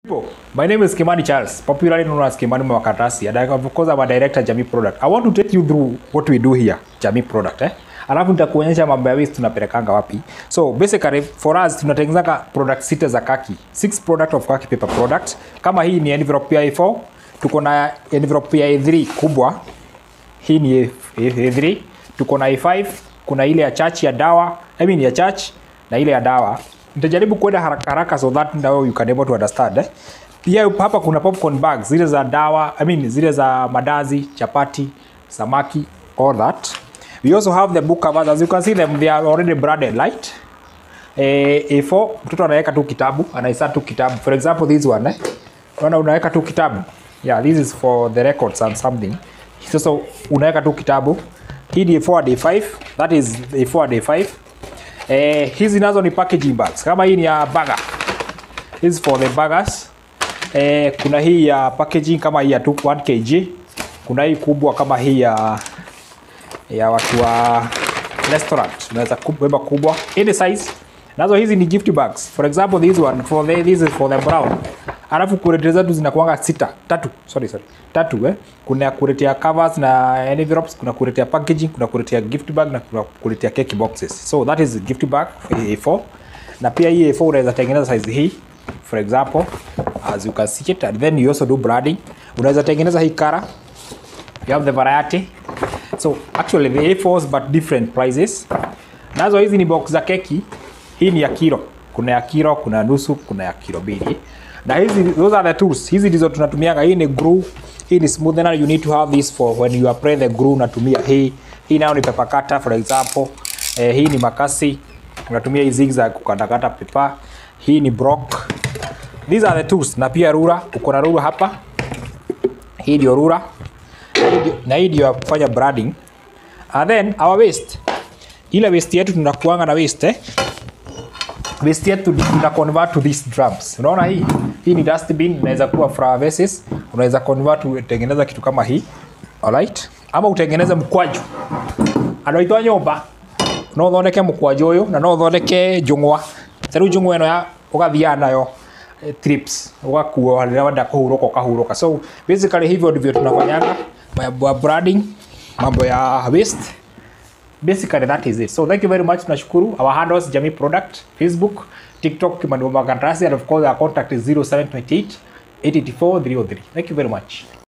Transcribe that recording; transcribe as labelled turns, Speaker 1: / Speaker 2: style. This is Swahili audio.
Speaker 1: People, my name is Kimani Charles, popularly known as Kimani Mwakatasi, and I, of course I'm a director Jamii Product. I want to take you through what we do here, Jamii Product eh? Alafu nitakuonyesha mambo ya waste tunapelekanga wapi. So basically for us tunatengeneza product sita za kaki. Six product of kaki paper product. Kama hii ni envelope ya A4, tuko na envelope ya A3 kubwa. Hii ni A- A3. Tuko na A5, kuna ile ya church ya dawa, I mean ya church na ile ya dawa nitajaribu kwenda haraka haraka so that now you can able to understand eh? pia hapa kuna popcorn bags zile za dawa I mean, zile za madazi chapati samaki all that we also have the book covers as you can see them they are already branded light eh, A4 mtoto anaweka tu kitabu anaisa tu kitabu for example this one eh? Unaona unaweka tu kitabu yeah this is for the records and something sasa unaweka tu kitabu hii ni A4 day 5 that is A4 day 5 Eh, hizi nazo ni packaging bags. Kama hii ni ya burger. This is for the burgers. Eh, kuna hii ya packaging kama hii ya 2 1 kg. Kuna hii kubwa kama hii ya ya watu wa restaurant. Unaweza kubeba kubwa. Any size. Nazo hizi ni gift bags. For example, this one for the this is for the brown. Alafu kurete zetu zinakuanga sita, tatu, sorry sorry. Tatu eh. Kuna kurete ya covers na envelopes, kuna kurete ya packaging, kuna kurete ya gift bag na kuna kurete ya cake boxes. So that is gift bag A4. Na pia hii A4 unaweza tengeneza size hii. For example, as you can see it and then you also do branding. Unaweza tengeneza hii kara. You have the variety. So actually the A4s but different prices. Nazo hizi ni box za keki. Hii ni ya kilo. Kuna ya kilo, kuna ya nusu, kuna ya kilo mbili. Na hizi those are the tools. Hizi ndizo tunatumiaga. Hii ni glue, hii ni smoother. You need to have this for when you apply the glue unatumia hii. Hii nayo ni paper cutter for example. Eh, hii ni makasi. Unatumia hii zigzag kukatakata paper. Hii ni block. These are the tools. Na pia rula, uko na rula hapa. Hii ndio rula na hii ndio ya kufanya branding and then our waste ile waste yetu tunakuanga na waste eh? waste yetu tuna convert to these drums unaona hii hii ni dustbin inaweza kuwa flower vases unaweza convert utengeneza kitu kama hii alright ama utengeneze mkwaju andå aitå a nyå mba no å thondeke må kwanjå å yå na no å thondeke njå ng'wa ta rä u njå ng'wa ä no ya å gathiaga nayo eh, trips ugakuo rĩrĩa wenda kũhurũka ũkahurũka so basically hivyo ndivyo tunafanyanga mambo ya branding mambo ya waste basically that is it so thank you very much tunashukuru our handles jamii product facebook tiktok kimani Mwakatasi, and of course our contact is 0728 884 303 thank you very much